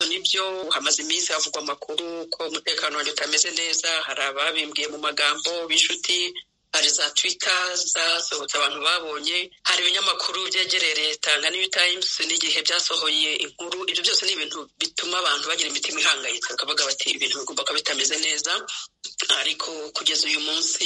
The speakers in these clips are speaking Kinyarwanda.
byo hamaze iminsi havugwa amakuru ko umutekano wanjye utameze neza hari ababimbwiye mu magambo b'inshuti hari za twita zasohotse abantu babonye hari ibinyamakuru byegereye leta nka new times n'igihe byasohoye inkuru ibyo byose ni ibintu bituma abantu bagira imitima ihangayitse bakavuga bati ibintu bigomba kuba bitameze neza ariko kugeza uyu munsi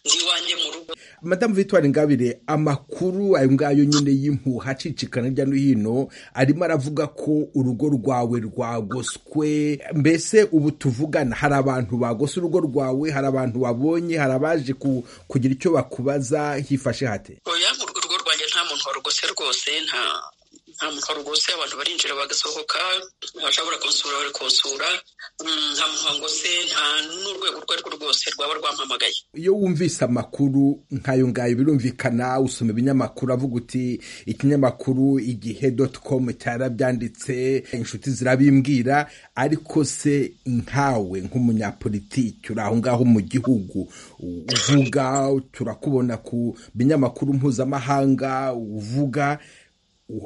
ndi iwanjye mu rugo madamu victoire ingabire amakuru ayo ngayo nyine y'impuha acicikana hirya no hino arimo aravuga ko urugo rwawe rwagoswe mbese ubu tuvugana hari abantu bagose urugo rwawe hari abantu babonye hari abaje ku kugira icyo bakubaza hifashe hate oya urugo rwanjye nta muntu warugose rwose nta nta muntu warugose abantu barinjira bagasohoka abashobora kunsura bari kunsura nta muntu wangose nta n'urwego urwo ari rwo rwose rwaba rwampamagaye iyo wumvise amakuru nk'ayo ngayo birumvikana usoma ibinyamakuru avuga uti ikinyamakuru igihe doti komu cyarabyanditse inshuti zirabimbwira ariko se nkawe nk'umunyapolitiki uri aho ngaho mu gihugu uvuga turakubona ku binyamakuru mpuzamahanga uvuga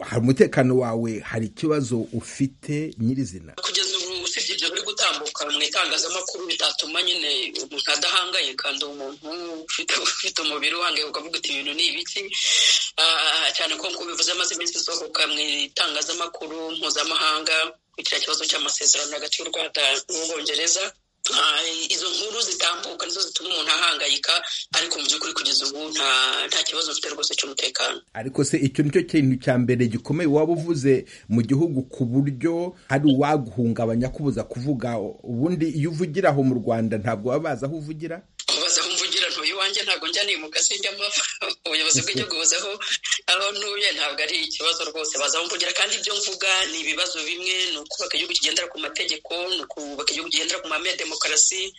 hari umutekano wawe hari ikibazo ufite nyirizina kugeza ubu usibye ibyo biri gutambuka mu itangazamakuru bitatuma nyine umuntu adahangayika kandi umuntu ufite umubiri uhangayika ukavuga uti ibintu ni ibiki cyane ko nk'uko bivuze amaze iminsi isohoka mu itangazamakuru mpuzamahanga ku kiriya kibazo cy'amasezerano hagati y'u rwanda n'ubwongereza izo nkuru zitambuka nizo zituma umuntu ahangayika ariko mu by'ukuri kugeza ubu nta kibazo mfite rwose cy'umutekano ariko se icyo nicyo kintu cya mbere gikomeye waba uvuze mu gihugu ku buryo hari uwaguhungabanya kubuza kuvuga ubundi iyo uvugira aho mu rwanda ntabwo baba bazi aho uvugira bazi aho mvugira ntuye iwanjye ntabwo njyaniye mu kazi njyamo ubuyobozi bw'igihugu buzeho aho ntuye ntabwo ari ikibazo rwose baza aho mvugira kandi ibyo mvuga ni ibibazo bimwe ni ukubaka igihugu kigendera ku mategeko ni ukubaka igihugu kigendera ku mahame ya demokarasi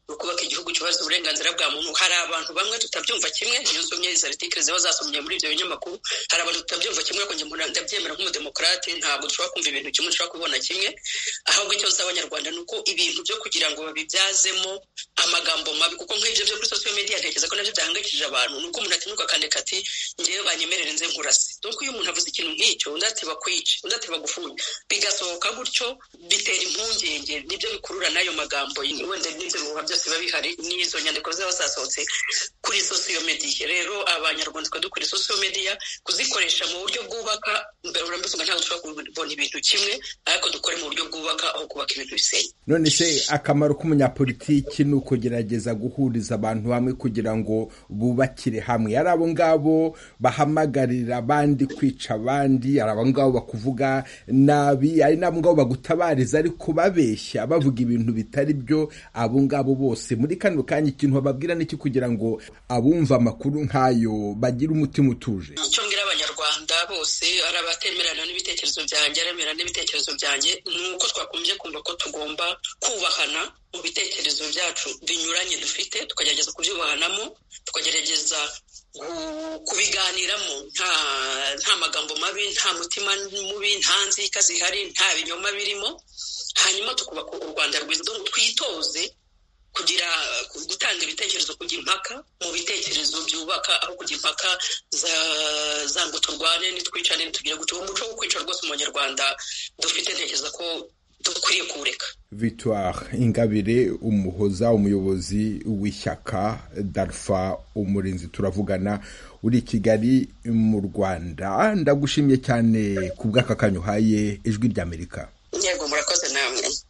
ukubaka igihugu cyubaza uburenganzira bwa muntu hari abantu bamwe tutabyumva kimwe niyo nsomye izi artikire ziba zasomye muri ibyo binyamakuru hari abantu tutabyumva kimwe ariko njye ndabyemera nk'umudemokarate ntabwo dushobora kumva ibintu kimwe dushobora kubona kimwe ahubwo icyo abanyarwanda ni uko ibintu byo kugira ngo babibyazemo amagambo mabi kuko nk'ibyo byo kuri sosiyo mediya ntekereza ko nabyo byahangayikishije abantu ni uko umuntu atinyuka akandika ati ngewe banyemerere nze nkurase dore iyo umuntu avuze ikintu nk'icyo undi ati bakwice undi ati bagufunge bigasohoka gutyo bitera impungenge nibyo bikurura n'ayo magambo wenda n'ibyo bihuha byose biba bihari n'izo nyandiko ziba zasohotse kuri sosiyo mediya rero abanyarwanda twari dukora sosiyo mediya kuzikoresha mu buryo bwubaka uramutse ntabwo dushobora kubona ibintu kimwe ariko dukore mu buryo bwubaka aho kubaka ibintu bisenya none se akamaro k'umunyapolitiki ni ukugerageza guhuriza abantu hamwe kugira ngo bubakire hamwe ari abo ngabo bahamagarira abandi kwica abandi ari abo ngabo bakuvuga nabi ari n'abo ngabo bagutabariza ariko babeshya bavuga ibintu bitari byo abo ngabo bose muri kano kanya ikintu bababwira n'iki kugira ngo abumva amakuru nk'ayo bagire umutima utuje icyo mbwira abanyarwanda bose ari abatemerana n'ibitekerezo byanjye aremerana n'ibitekerezo byanjye ni uko twakomeje kumva ko tugomba kubahana mu bitekerezo byacu binyuranye dufite tukagerageza kubyubahanamo tukagerageza kubiganiramo nta magambo mabi nta mutima mubi nta nzika zihari nta binyoma birimo hanyuma tukubaka u rwanda rwiza twitoze kugira gutanga ibitekerezo kugira impaka mu bitekerezo byubaka aho kugira impaka za ngo turwane nitwicane nitugire gutyo uwo muco wo kwica rwose umunyarwanda dufite ntekereza ko dukwiriye kuwureka victoire ingabire umuhoza umuyobozi w'ishyaka darfa umurinzi turavugana uri i kigali mu rwanda ndagushimye cyane ku bw'aka kanya uhaye ijwi ry'amerika yego murakoze namwe